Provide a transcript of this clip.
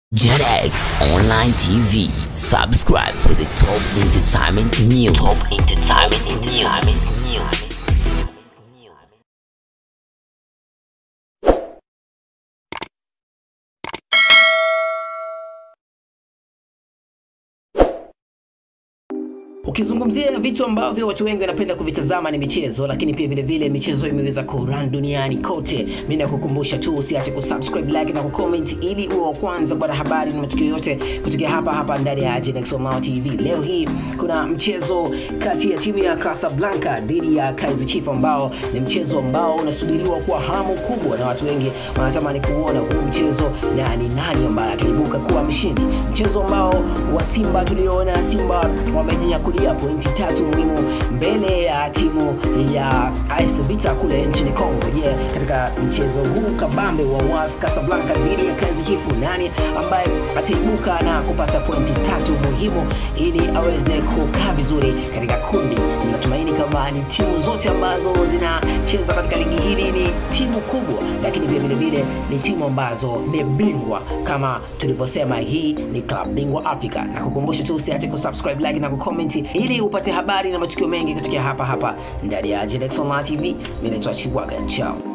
JetX Online TV. Subscribe for the top entertainment news. Top entertainment news. Ukizungumzia vitu ambavyo watu wengi wanapenda kuvitazama ni michezo, lakini pia vile vile michezo imeweza kurun duniani kote. Mimi nakukumbusha tu usiache kusubscribe, like na kucomment ili uwe wa kwanza kupata habari na matukio yote kutokea hapa hapa ndani ya Genex Online TV. Leo hii kuna mchezo kati ya timu ya Casablanca dhidi ya Kaizer Chiefs ambao ni mchezo ambao unasubiriwa kwa hamu kubwa na watu wengi wanatamani kuona huu mchezo na ni nani ambaye ataibuka kuwa mshindi. Mchezo ambao wa Simba tuliona Simba wamenyakulia pointi tatu muhimu mbele ya timu ya AS Vita kule nchini Congo. Je, katika mchezo huu kabambe wa WAS Casablanca dhidi ya Kaizer Chiefs, nani ambaye ataibuka na kupata pointi tatu muhimu ili aweze kukaa vizuri katika kundi? Ninatumaini kama ni timu zote ambazo zinacheza katika ligi hili ni timu kubwa, lakini pia vile vile ni timu ambazo ni bingwa kama tulivyosema, hii ni club bingwa Afrika. Na kukumbusha tu usiache kusubscribe, like na kucomment ili upate habari na matukio mengi kutokea hapa hapa ndani ya Genex Online TV. Mimi naitwa Chiwaga, chao.